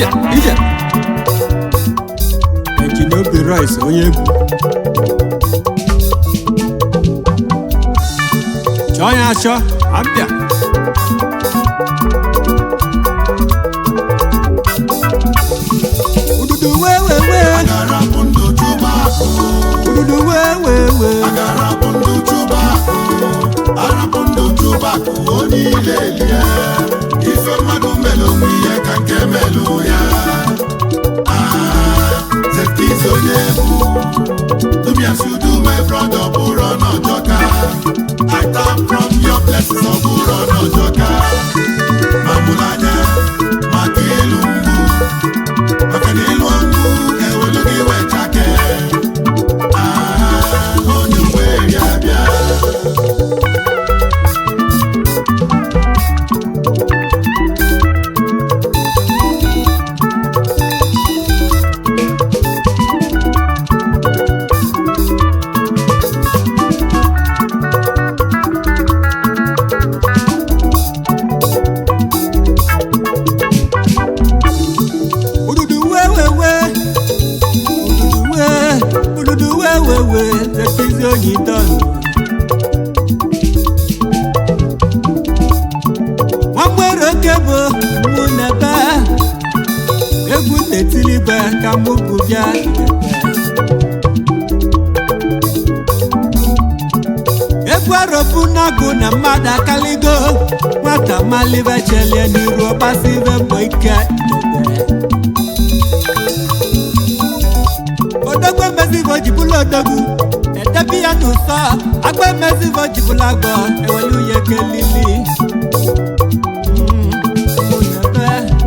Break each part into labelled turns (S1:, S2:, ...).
S1: abịa ije ejina obi rice onye egwu chọọ ya achọ abịa ududu wewewe
S2: Agarapụ ndụ chụba akụ,
S1: ududu wewewe
S2: agarapụ ndụ chụba akụ, arapụ ndụ chụba akụ, onye ile elie. Ife mmadụ melụ onwe ihe ka nke melụ ya. Ah, Zetizi onye egwu. Do me as you do, my brother, bụrụ n'ọjọka. I tap from your blessings, ọ bụrụ n'ọjọka. Ma mụrụ anya, maka ịlụ mgbu. Maka na ịlụ ọgwụ ga-ewelu gị wechake. Ah, onye mgbe eri abịa.
S1: ududu wewewe ududu we ududu wewewe zetizi onye dọnụ nwagbere oke bụ mụ n'ebe egwu na-etilibe ka mụ bụ bịa egwu arọpụ na-agụ na mmadụ akaligo nwata malibe chelie n'iru ọgbasibe mbọ ike odogwu emezivo jibụla odogwu edebi ya n'ụsọ agba emezivo jibụla agọ ewelu ya kelili Mm, ụmụnebe.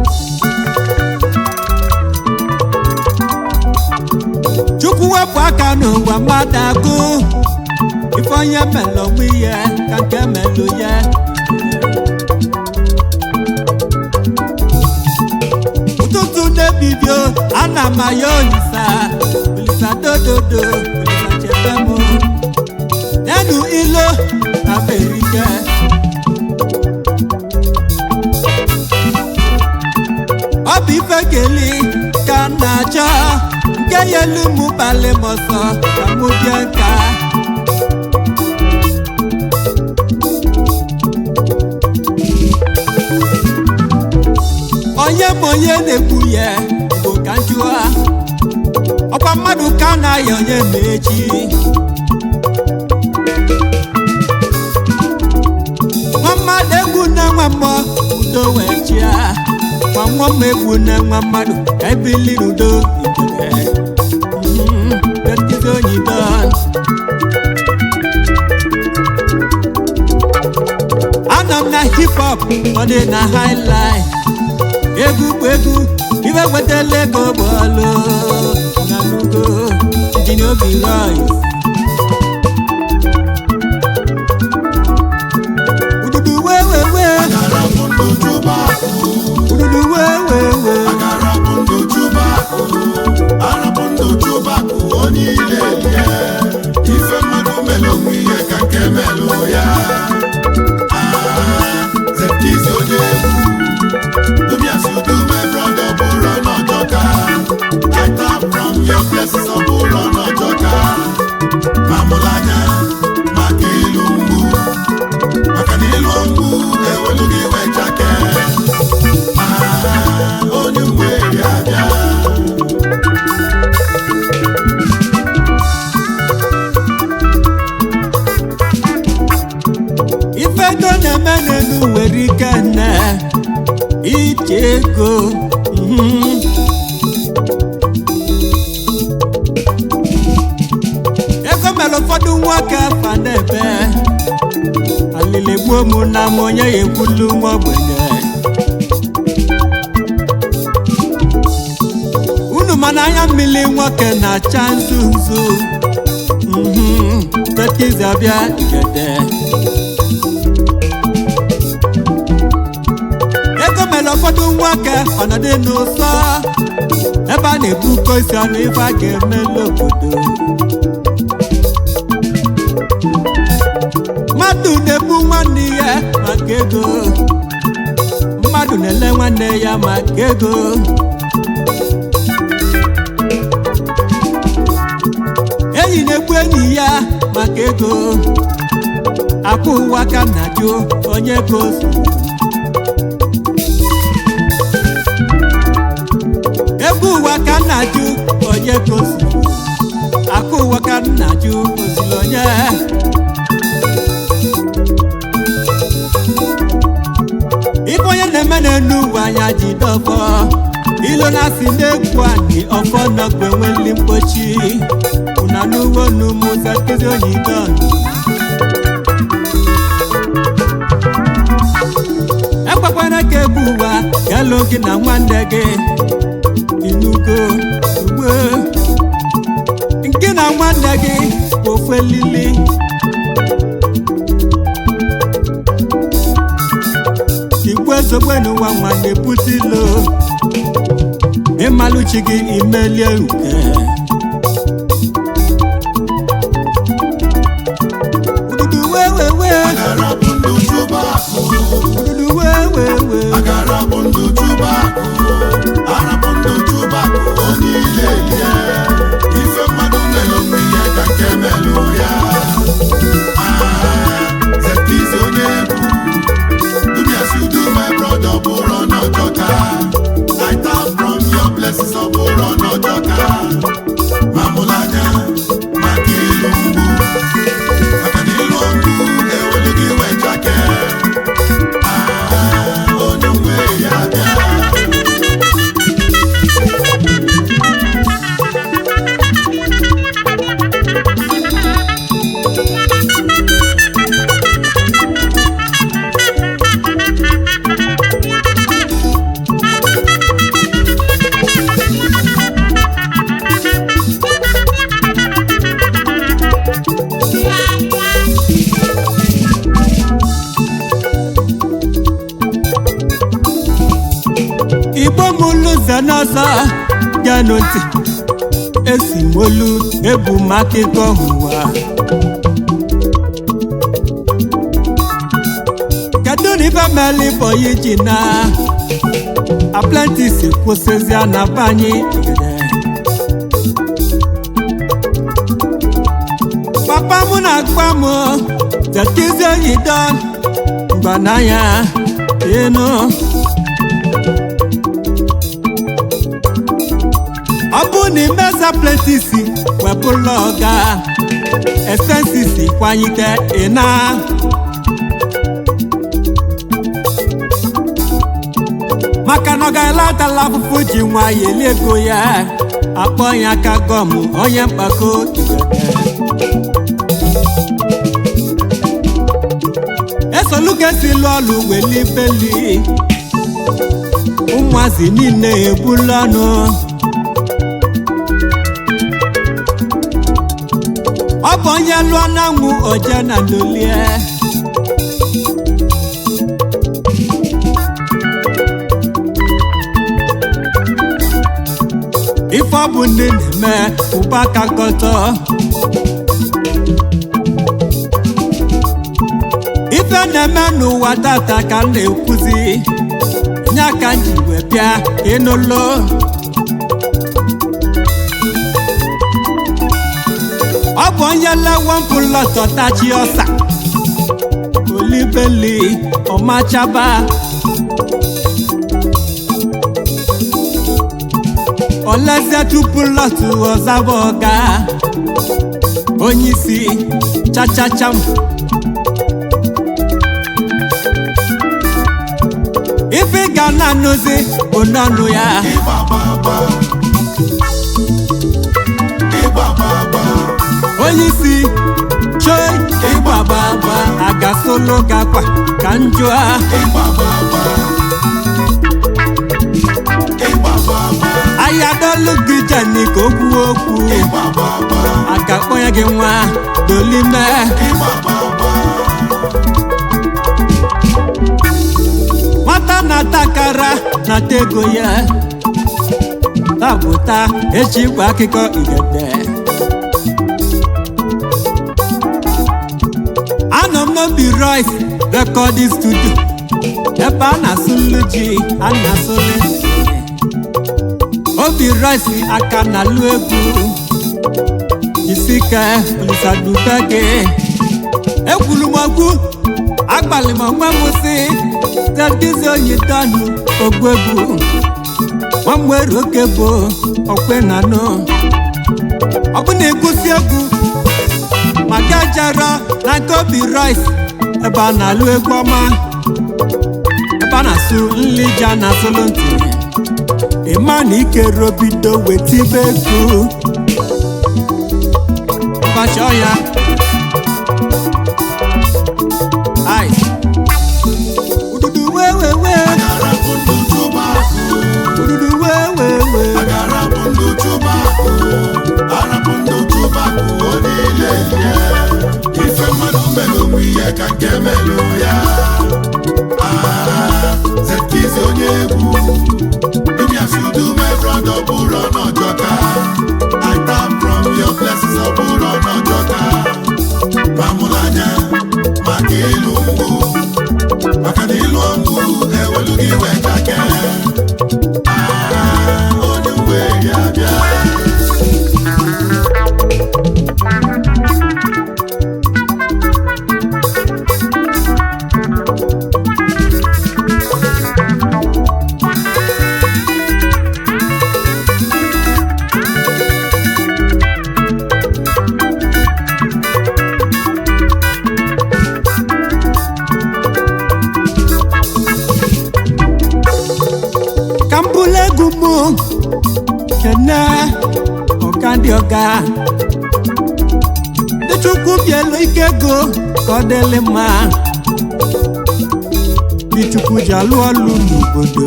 S1: chukwu wepụ aka n'ụwa mmadụ agụ ife onye melụ onwe ihe ka nke melụ ya ụtụtụ na-ebibio ana m aya olisa olisa dododo olisa chebe m nenu ilo na merike ọ bụ ife keli ka m na-achọ nke ya elu mụ balị m ọsọ ka mụ bịa nka onye ma onye na-ekwu ya bụ ka njụa ọkwa mmadụ ka a na-aya onye ma echi nwa mmadụ egwu na nwa mmụọ udo wee chịa nwa mmụọ ma egwu na nwa mmadụ ka ebili n'udo ikele Mm, betizi onye don anọ m na hip hop ọ dị na high life egwu bụ egwu ibe wetala ego bọọlụ na nugo injinia obi royce ududu wewewe
S2: Agarapụ ndụ chụba akụ,
S1: ududu wewewe
S2: agarapụ ndụ chụba akụ, arapụ ndụ chụba akụ, onye ile elie. Ife mmadụ melụ onwe ihe ka nke melụ ya. Ah, Zetizi onye egwu. Do me as you do, my brother, bụrụ n'ọjọka. I tap from your blessings, ọ bụrụ n'ọjọka. Ma mụrụ anya, maka ịlụ mgbu. Maka na ịlụ mgbu ga-ewelu gị wechake. Ah, onye mgbe eri abịa.
S1: ife ego na-eme n'elu nwere ike nne ije ego mhm. ego mere ụfọdụ nwoke fa n'ebe alili gbuo mụ na m onye ya ekwulu nwa ogbenye unu mana anya mmiri nwoke na-acha nzu nzu mhm. Betizi abịa igede ego mere ụfọdụ nwoke ọnọdụ n'ụsọ ebe a na-ebu kosi ọnụ ife a ga-emelu obodo mmadụ na-egbu nwanne ya maka ego mmadụ na-ele nwanne ya maka ego enyi na-ekwu enyi ya maka ego akwa ụwa ka m na-ajụ onye ka o so egwu ụwa ka m na-ajụ onye ka o so akwa ụwa ka m na-ajụ ozili onye ife onye na-eme n'enu ụwa anya ji dọfọ ilo na-asị na-egwu anyị ọfọ nọgbe nweli mkpochi una n'uwe n'ụmụ zakezi oyibo ekwekwara ka egwu ụwa galụ gị na nwanne gị inugo ugbo nke na nwanne gị bụ ofu elili igbu ezogbe n'ụwa nwa na-ebute ilo ịmalụchi gị imelie uke ududu wewewe
S2: Agara bụ ndụ chụba akụ.
S1: ududu wewewe
S2: Agara bụ ndụ chụba akụ. Arapụ ndụ chụba akụ. Onye ile elie. Ife mmadụ melụ mmiri ka nke melụ ya. Ah, Zekizi onye egwu. Do me as you do, my brother, bụrụ n'ọjọka. I tap from your blessings, ọ bụrụ n'ọjọka. Mamụlanya, maka ilu mgbu. Maka na ilu ọgụ ewelu gị wechake. Ah, onye nwe ya bịa.
S1: igbo m ụlụze n'ọzọ genụ ntị esi m olu ebu m akụkọ ụwa kedu na ife meli bọyị ji na aplentis kwụsịzịa na banyị igede papa m na-agwa m zekizi oyi don mgbananya ịnụ ọ bụ na imeza plentisi wepụla ọga esensisi kwanyite ịna maka na ọ ga-elatala afụfụ ji nwayọ eli ego ya akpọ ya aka gọm onye mkpako esoluka si lụọ ọlụ weli beli ụmụazị niile ebula ọnụ ọ bụ onye lụọ na-anwụ oje na ndolie ife ọ bụ ndị na-eme ụba aka nkọtọ ife na-eme n'ụwa tata ka m na-ekwuzi nya ka m ji wee bịa ịnụlụ ọ bụ onye lewe mpụlọtọ tachi ọsa olibeli ọmachaba olezie tupu lọtụ ọzaba ọga onye isi chachacham ife ị ga na-anụzi bụ n'ọnụ ya
S2: Ịgba gbagba. Ịgba gbagba.
S1: onye isi choi ịgbagbagba agasolo gakwa ka njụa
S2: Ịgba gbagba. Ịgba gbagba.
S1: ayadolu gị jeni ka o kwuo okwu
S2: Ịgba gbagba.
S1: agakpọ ya gị nwa dolime
S2: Ịgba gbagba.
S1: nwata na-ata akara na-ata ego ya tapụta echi gwa akụkọ igede anọ m n'obi royce recording studio ebe a na-asụlụ ji a na-asụlụ nsị. obi royce aka na-alụ egwu isi ike olisaduka gị ekwuru m okwu agbalị m onwe m si tedizi onye dọnụ ogwegwu nwamgbere oke bụ okwenanụ ọ bụ na ịgụsi egwu maka jara na nke obi rice ebe a na-alụ egwu ọma ebe a na-asụ nlija na asụlụ ntị ịma na ikere obido wetibe egwu ụbọchị ọya ai ududu wewewe
S2: Agara bụ ndụ chụba akụ.
S1: ududu wewewe
S2: Agara bụ ndụ chụba akụ. Arapụ ndụ chụba akụ ọ niile ihe. Ife mmadụ mere onwe ihe ka nke melụ ya. Ah, Zkiz onye egwu. Imi as you do my brother, ọ bụrụ ọnọjọka. I tap from your blessings, ọ bụrụ ọnọjọka. Ma mụrụ anya maka ịlụ mgbu. Maka na ịlụ ọgwụ ewelu gị wetake. Ah, onye mgbe ya bịa.
S1: ka m bụrụ egwu mụ kene ọga ndị ọga ndị chukwu bielu ike ego ka ọ dịlị mma ndị chukwu ji alụ ọlụ n'obodo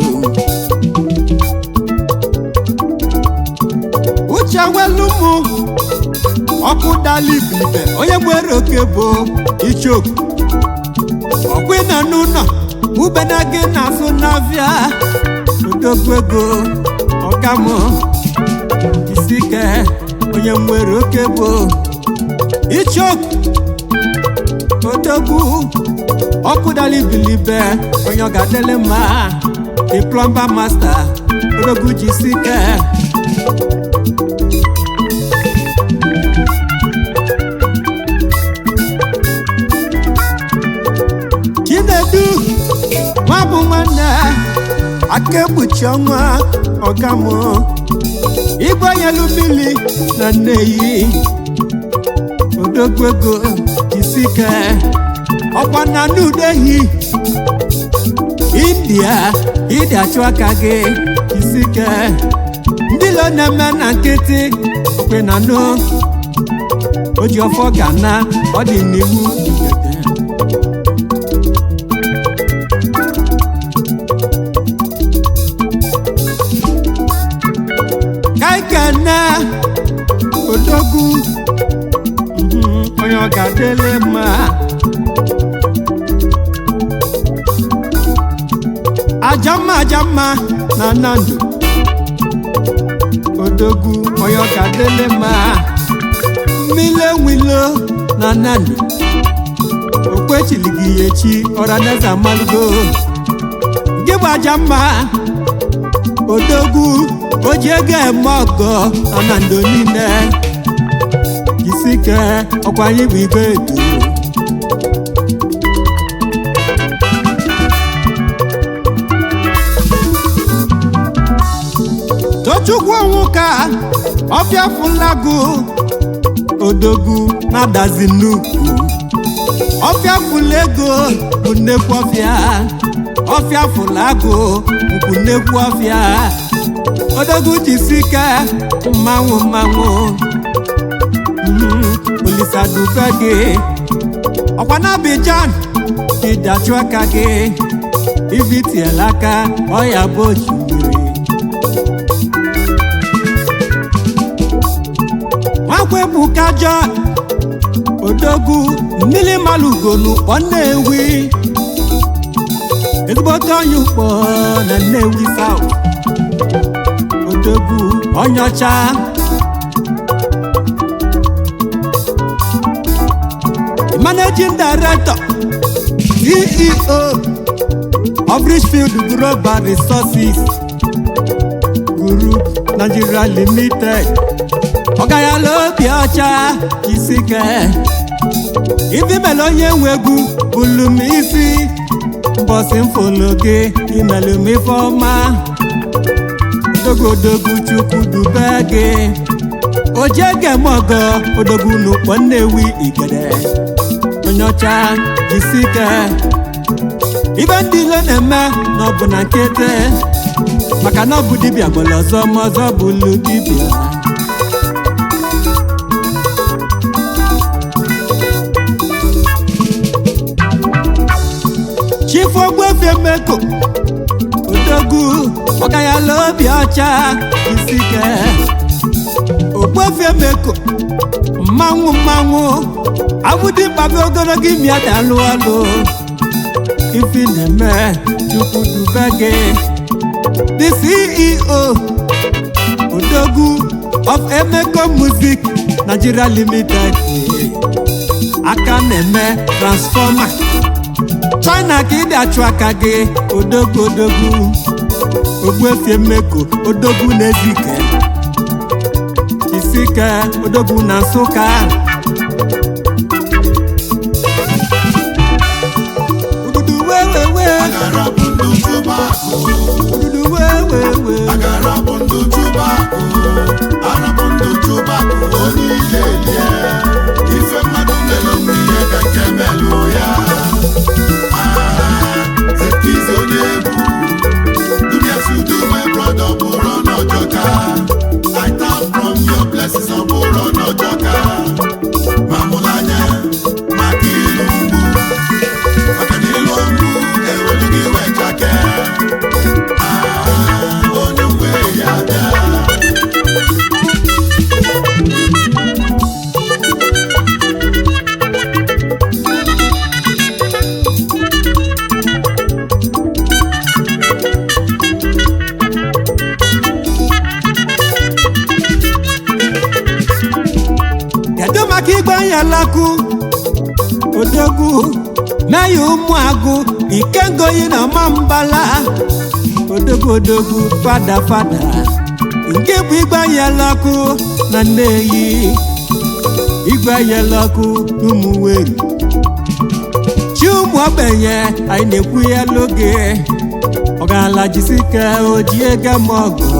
S1: uche welu mụ ọkụ dala ibilibe onye nwere oke bụ ichoku ọkwa ị nọ n'ụlọ ube na gị na-azụ n'afịa odogwu ego ọkamụ isi ike onye nwere oke bụ ichoku odogwu ọkụ dala ibilibe onye ọ ga-adịlị mma the plumber master odogwu ji isi ike chinedu nwa bụ nwanne aka ekpuchi ọnwa ọgamụ igwe nyelu mmiri na nneyi odogwu ego jisike ọkwa na nudehi india ịdị achụ aka gị jisike ndị lo na-eme na nkịtị okwe na nụ o ji ọfọ ga na ọ dị n'ihu ngede kaikene odogwu mhm, onye ọ ga-adịlị mma ajamma ajamma na nnamdị odogwu onye ọ ga-adịlị mma mmile nwilo na nnamdị okwechilighị ya echi ọraneze amalugo gị bụ ajamma odogwu o ji ego eme ọgọ nọ na ndo niile jisike ọkwa anyị bụ igwe edu tochukwu onwuka ọfịa fụlagụ odogwu na-adazi nnukwu ọfịa fụlụ ego bụ nnekwu ọfịa ọfịa fụlagụ bụkwu nnekwu ọfịa odogwu jisike mmanwụ mmanwụ Mhm, olisa dube gị ọkwa na Abidjan ka ịdachụ aka gị ibitiela aka ọya bụ osimiri nwakwa ebuka John odogwu mmiri malugolu kpọ nnewi ezigbote onye ukpọ na nnewi South odogwu onyocha managing director ceo of richfield global resources group nigeria limited ọgayala obi ọcha isike ibi mere onye nwe egwu bulu m isi mbọsị mfolo gị imelụ m ife ọma dogodogu chukwu dube gị ojege m ọgọ odogwu n'ụkpọ nnewi igede onye ọcha jisike ibe ndị ilo na-eme na ọ bụ na nkete maka na ọ bụ dibịa gbara ọzọ ma ọzọ bụlu dibịa chifogbuefiemeko odogwu ọgayala obi ọcha isike ogbuefiemeko mmanwụ mmanwụ abụdimkpabi ogologo imi adalụ ọlụ ifi na-eme chukwu dube gị the ceo odogwu of emeko music nigeria limited aka na-eme transfọma china ka ịdị achụ aka gị odogwu odogwu ogbuefi emeko odogwu na-ezike isike odogwu na nsụka ududu wewewe
S2: agara bụ ndụ chụba akụ
S1: ududu wewewe
S2: agara bụ ndụ chụba akụ arapụ ndụ chụba akụ onye ihe elie ife mmadụ melụ m ihe ka nke melụ ya Ah, zekizi onye egwu Dubias you do my brother bụrụ n'ọjọka I tap from your blessings ọ bụrụ n'ọjọka ma mụrụ anya maka ilu mgbu maka na ilu mgbu ewelu gị wee chake Ah, onye mgbe ya bịa
S1: kedu maka igbe nyelakụ odogwu meya ụmụagụ ikengoyi na mambala odogwu odogwu fada fada nke bụ igbe nyelakụ na nneyi igwe nyelakụ n'ụmụweri chi ụmụ ogbenye anyị na-ekwu ya n'oge ọgala jisike ojie gemọgọ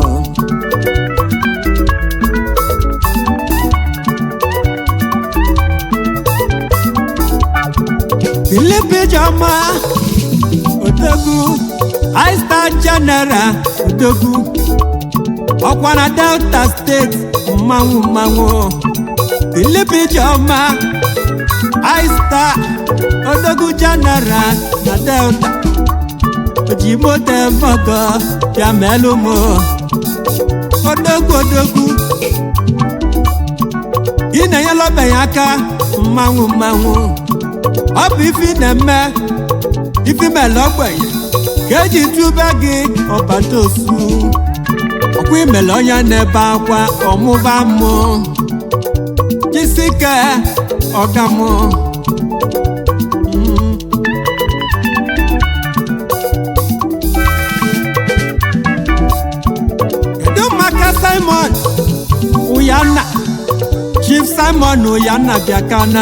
S1: Philip Ijoma Odogwu High Star General Odogwu ọkwa na Delta steeti mmanwụ mmanwụ Philip Ijoma High Star Odogwu General na Delta ojimoto mọgọ bịa melụ m Odogwu Odogwu ị na-enyela ogbenye aka mmanwụ mmanwụ ọ bụ ifi na-eme ifi mele ogbenye ka eji tube gị ọbata osu ọkwa imele onye na-ebe akwa ọmụba mụ jisike ọgamụ Mm. kedu maka simon ụyanna chief simon ụyanna bịakana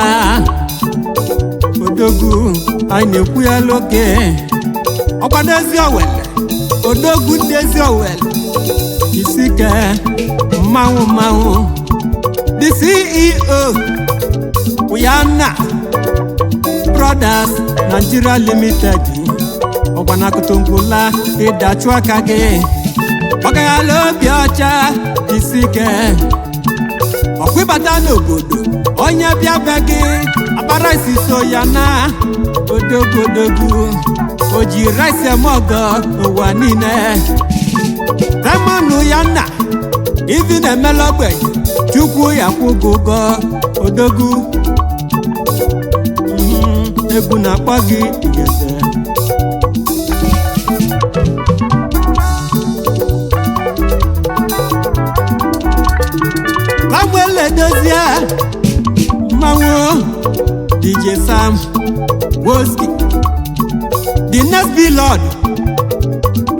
S1: odogwu anyị na-ekwu ya n'oge ọkwado ezi owele odogwu ndị ezi owele isike mmanwụ mmanwụ the ceo Uyanna brothers nigeria limited ọgbanakụtungwula ịdachụ aka gị ọgaghala obi ọcha isike ọkwịbata n'obodo onye bịa be gị akpara isi so ya na odogwodogwu o ji rice eme ọgọ n'ụwa niile temanu ya nna ivi na-emela ogbenye chukwu ya kwụgo ụgwọ odogwu Mm, egwu na-akpọ gị igede samuel edozie mmanwụ dj sam woski the next billboard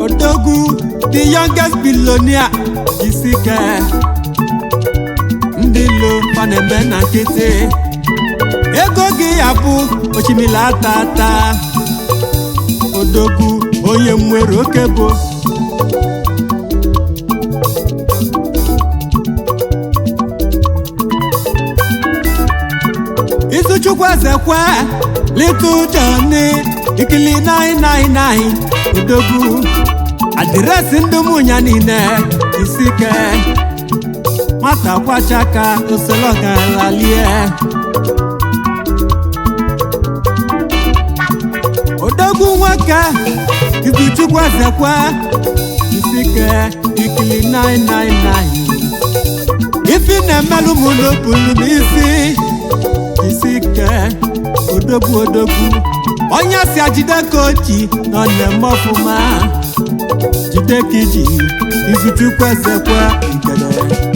S1: odogwu the youngest billionaire isike ndị ilo ọ na-eme na nkịtị ego gị ya bụ osimiri ata ata odogwu onye nwere oke bụ izuchukwu ezekwe little johnny ikili 999 odogwu adịresị ndị ụmụnya niile isike nwata kwachaka usoro galalie odogwu nwoke izuchukwu ezekwe isike ikili 999 ifi na-emelụ m n'okpuru n'isi isi ike odogwu odogwu onye si ajide ka oji nọ na-eme ọfụma jide ka iji izuchukwu ezekwe ngede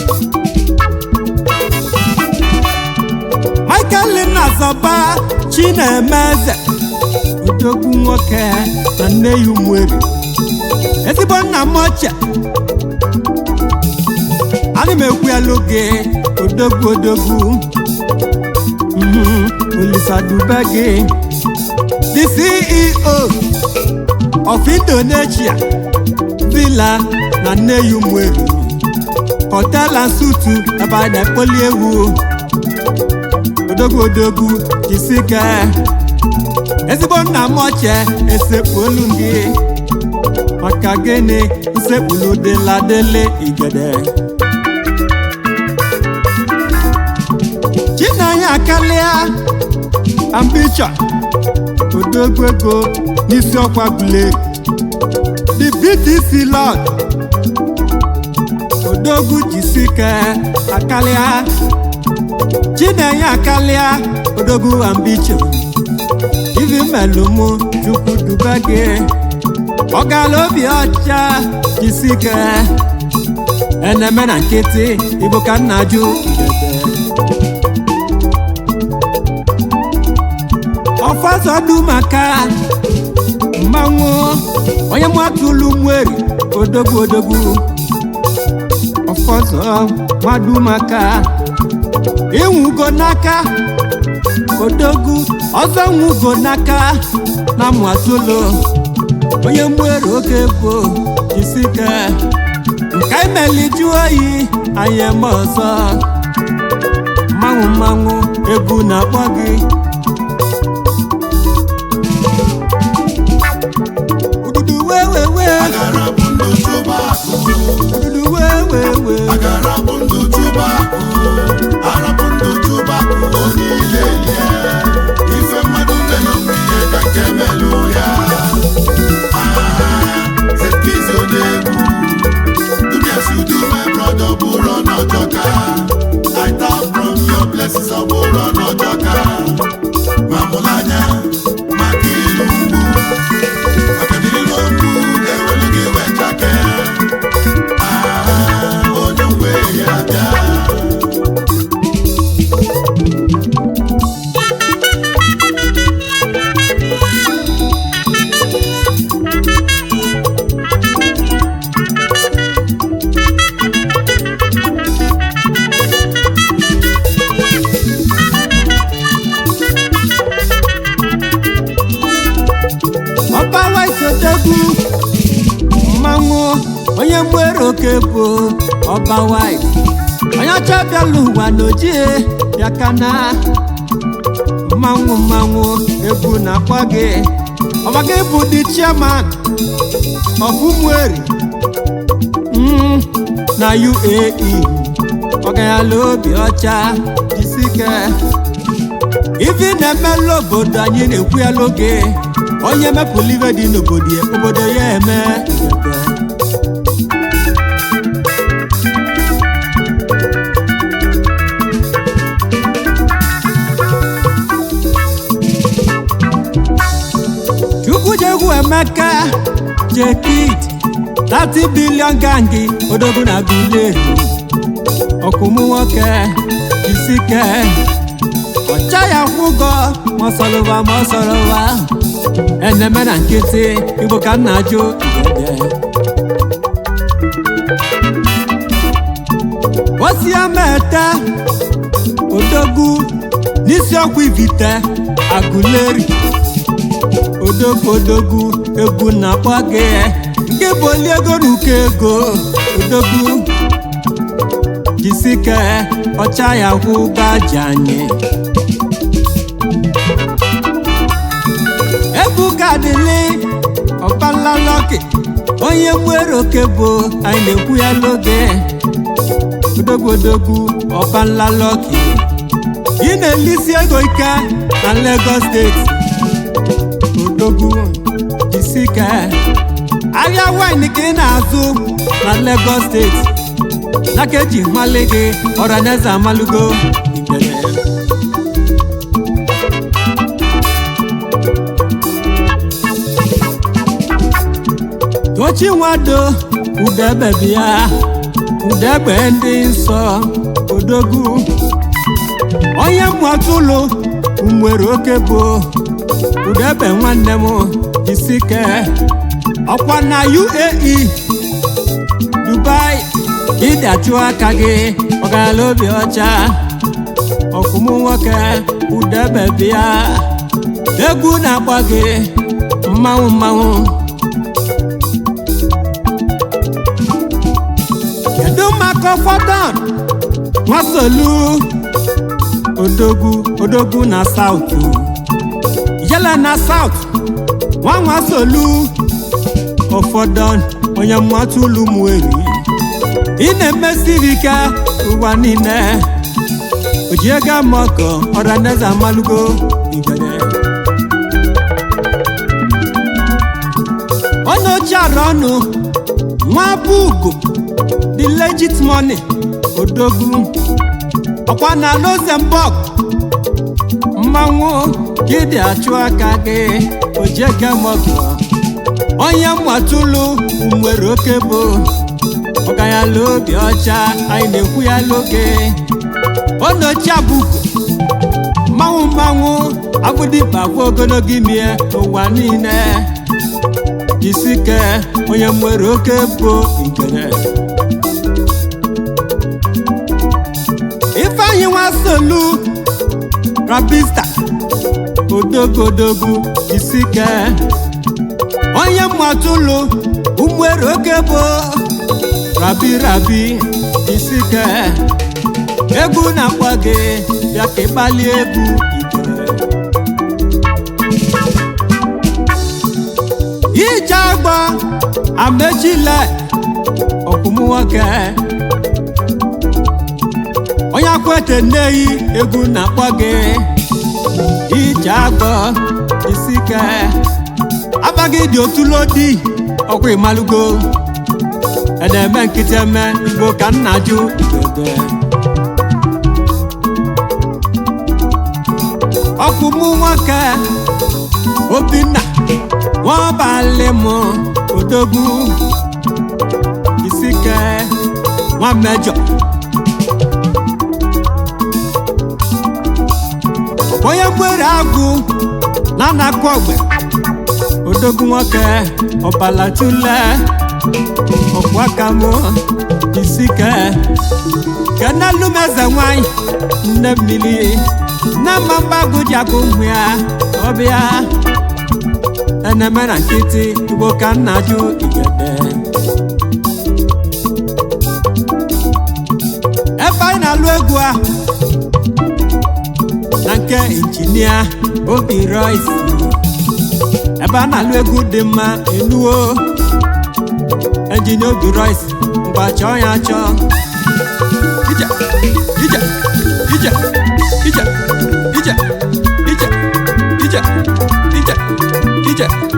S1: michael nazọba chinemeze odogwu nwoke na nne ya ụmụeri ezigbo nna m ochie ana m ekwu elu gị odogwu odogwu Mhm, Olisa Dubege, the CEO of Indonesia, Villa na Nneyu Mweri, Hotel and Sutu ebe a na-ekpoli ewu, odogwu odogwu jisike, ezigbo nna m ochie esekpuolu gị, maka gịnị nsekpulu dịla dele igede. chinanya karịa ambition odogwu ego n'isi ọkwa gule the btc lord odogwu jisike akarịa chinanya akarịa odogwu ambition ivi melụmụ chukwu dube gị ọgala obi ọcha jisike eneme na nkịtị igbo ka nna jụ igede ọfọzọdụ maka mmanwụ onye mwatụlụ nweri odogwu odogwu ọfọzọ nwadu maka ịnwugo n'aka odogwu ọzọ nwugo n'aka na mwatụlụ onye mweri oge bụ isike nke imeli jụ oyi anyị eme ọzọ mmanwụ mmanwụ egwu na-akpọ gị Ududu wewewe,
S2: agara bụ ndụ chụba akụ
S1: ududu wewewe,
S2: agara bụ ndụ chụba akụ arapụ ndụ chụba akụ onye ile lie ife mmadụ melụ ihe ka nke melụ ya Ah, zekizi onye egwu dubiasi udu my brother bụrụ n'ọjọka I tap from your blessings ọ bụrụ n'ọjọka ma mụrụ anya maka ilu mgbu maka na ilu mgbu ga-ewelu gị wechake Ah, onye nwe ya bịa
S1: ọba waisodegwu mmanwụ onye mwere oke bụ ọba wais onye ọcha bịala ụwa n'ojie bịa kana mmanwụ mmanwụ egwu na-akpọ gị ọba gị bụ the chairman of Ụmụeri mm, na UAE ọganyala obi ọcha jisike ivi na-emelụ obodo anyị na-ekwu ya n'oge onye mepụlụ ibe dị n'obodo ya obodo ya eme ebe. chukwujegwu emeka jekid 30 bilion gangi odogwu na guleri ọkụmụ nwoke isike ọcha ya kwụgọ mọsọlụwa mọsọlụwa eneme na nkịtị igbo ka nna jụ igede osiamete odogwu n'isi ọkwa ivite agụleri odogwu odogwu egwu na-akpọ gị nke bụ oli ego na ụkọ ego odogwu jisike ọcha ya kwụ gaji anyị ebuka dịlị ọkpala lọkị onye nwere oke bụ anyị na-ekwu ya n'oge odogwu odogwu ọkpala lọkị ị na-elisi ego ike na Lagos steeti odogwu jisike ahịa wine ka ị na-azụ na Lagos steeti n'aka eji mmalị gị ọraneze amalugo ibere tochi nwado udebe bịa udegbe ndị nsọ odogwu onye mwatụlụ nwere oke bụ udebe nwanne m isike ọkwa na UAE Dubai ịdị achụ aka gị ọgala obi ọcha ọkụmụ nwoke udebe bịa egwu na-agba gị mmanwụ mmanwụ kedu maka fọdọn nwasolu odogwu odogwu na saut yele na saut nwa nwasolu ụfọdọn onye mmatu ulu mweri ị na-emesiri ike ụwa niile oji ego amọkọ ọraneze amalugo igere onye ochie ara ọnụ nwa bụ ugo the legit money odogwu ọkwa na Luxembourg mmanwụ gịdị achụ aka gị oji ego amọkọ onye mmatụlụ nwere oke bụ ọganyala obi ọcha anyị na-ekwu ya n'oge onochi abụko mmanwụ mmanwụ abụdịba bụ ogologo ime n'ụwa niile jisike onye nwere oke bụ nkere ifeanyị nwasolu rabista odogodogwu jisike onye mmatụlụ ụmụere oke bụ rabi rabi isike egwu na-akpọ gị bịa ka ịgbalie egwu ike ije agba amechile ọkwụmụ nwoke onye akwete nneyi egwu na-akpọ gị ije agba isike abaghị dị otulodi ọkwa ịmalụgo na-eme nkịtị eme igbo ka nna jụ igede ọkụ mụ nwoke obinna nwabalị m odogwu isike nwa mejọ onye nwere agụ na anakụ ogbe odogwu nwoke ọbalatule ọkwakam isike kenelumeze nwanyị nne mmiri nne mma mgbagụ ji agụ ụmụ ya ọbịa eneme na nkịtị igbo ka nna jụ igede ebe anyị na-alụ egwu a na nke injinia obi roisi ebe a na-alụ egwu dị mma enuo enjinia obi roisi ngwa chọọ ya chọọ ije ije ije ije ije ije ije ije ije